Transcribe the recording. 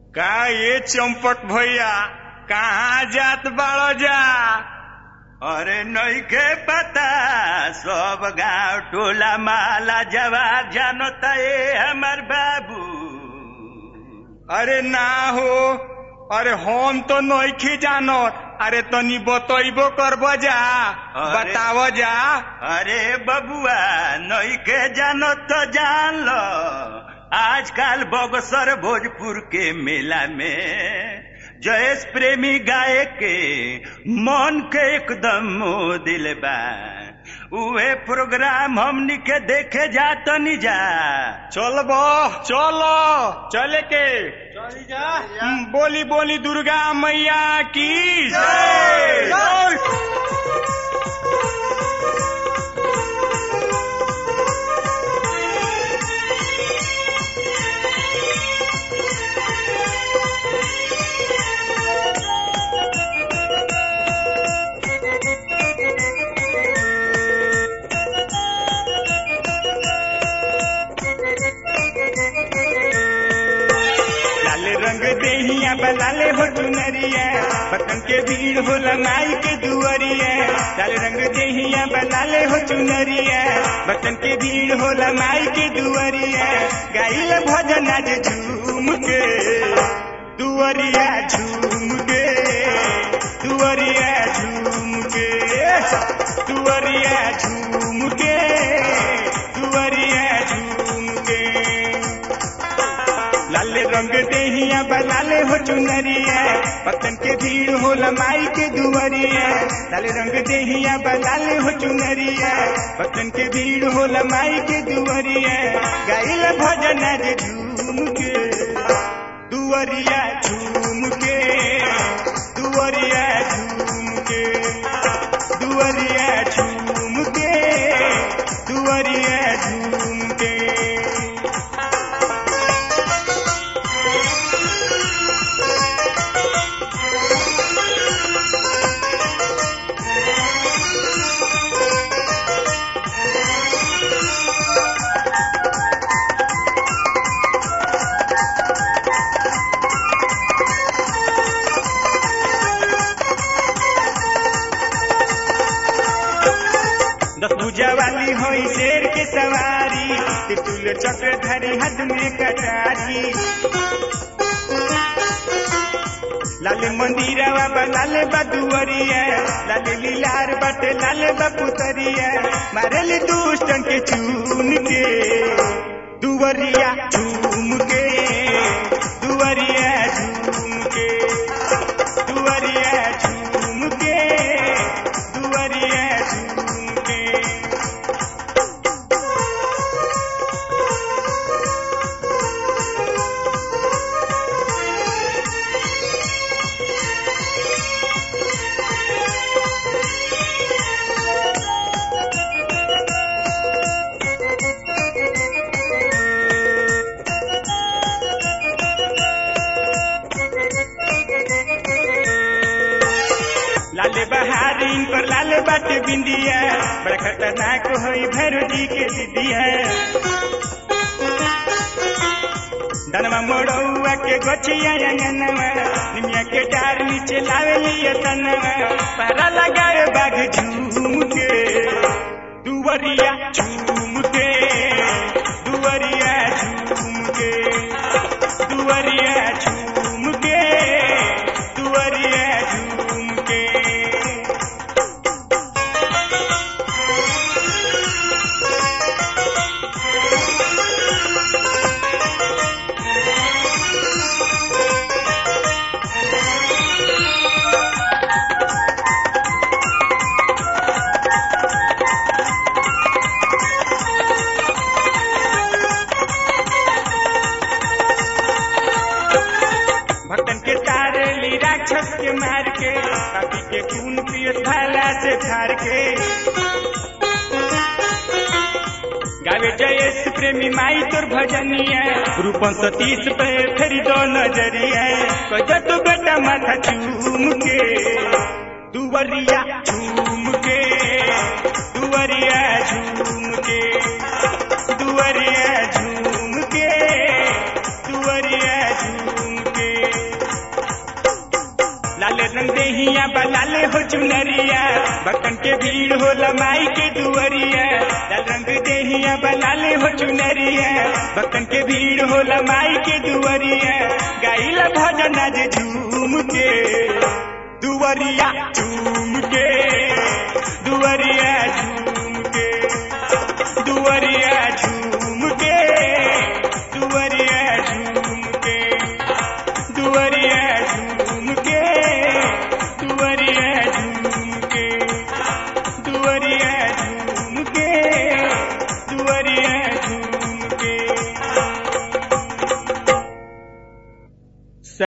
का ये चंपक भैया कहाँ जात बाड़ो जा अरे नइखे पता सब गांव टोला माला जवाब जानता ए हमर बाबू अरे ना हो अरे हम तो नइखे जानत अरे तनी बतइबो करबो जा अरे। बताव जा अरे बबुआ नइखे जानो तो जान लो आजकल बगसर भोजपुर के मेला में जयेश प्रेमी गाय के मन के एकदम मोह दिल बा उहे प्रोग्राम हमनी के देखे जात नी जा चलबो चलो चले के चली जा हम्म, बोली बोली दुर्गा मैया की जय। जय लाल रंग देहिया बलाले हो चुनरिया बतन के भीड़ होला माई के दुअरिया लाल रंग देहिया बलाले हो चुनरिया बतन के भीड़ होला माई के दुअरिया गाइल भजन आज झूम के दुअरिया झूम के दुअरिया झूम के दुअरिया झूम के दुअरिया झूम के लाले रंग देहिया बलाले हो चुनरिया पतन के भीड़ होला माई के दुवरिया लाले रंग देहिया बलाले हो चुनरिया पतन के भीड़ होला माई के दुवरिया गाइल भजन आज झूम के दुवरिया झूम के दुवरिया झूम के दुवरिया झूम के दुवरिया झूम के दस भुजा वाली होई शेर के सवारी तितुल चक्र धरी हाथ में कटारी लाल मंदिरवा बा लाल बदुअरिया लाल लीलार बटे लाल बपुतरिया मारल दुष्टन के चून के दुवरिया झूम के दुवरिया झूम के दुवरिया झूम के दुवरिया झूम के लाले बहारीन पर लाल बाटे बिंदिया बड़ा खतरनाक होई भैरू जी के दीदिया दनवा मोड़ौआ के गोचिया अंगनवा निमिया के डार नीचे लावे लिया तनवा पहरा लगाए बाघ झूम के दुवरिया झूम के दुवरिया झूम के दुवरिया झूम के दुवरिया झूम के भक्तन के तारे ली राक्षस के मार के काफी के खून पियत भाला से थार के गावे जयेश प्रेमी माई तोर भजनिया रूपन सतीश पे फेरी दो नजरिया कह तू बेटा माथा चूम के दुवरिया झूम के दुवरिया झूम के दुवरिया झूम के दुवरिया झूम के लाल रंग देहिया बलाले हो चुनरिया भक्तन के भीड़ हो लमाई के दुअरिया लाल रंग देहिया बलाले हो चुनरिया भक्तन के भीड़ हो लमाई के दुअरिया गाइला भजन आज झूम के दुअरिया झूम के दुअरिया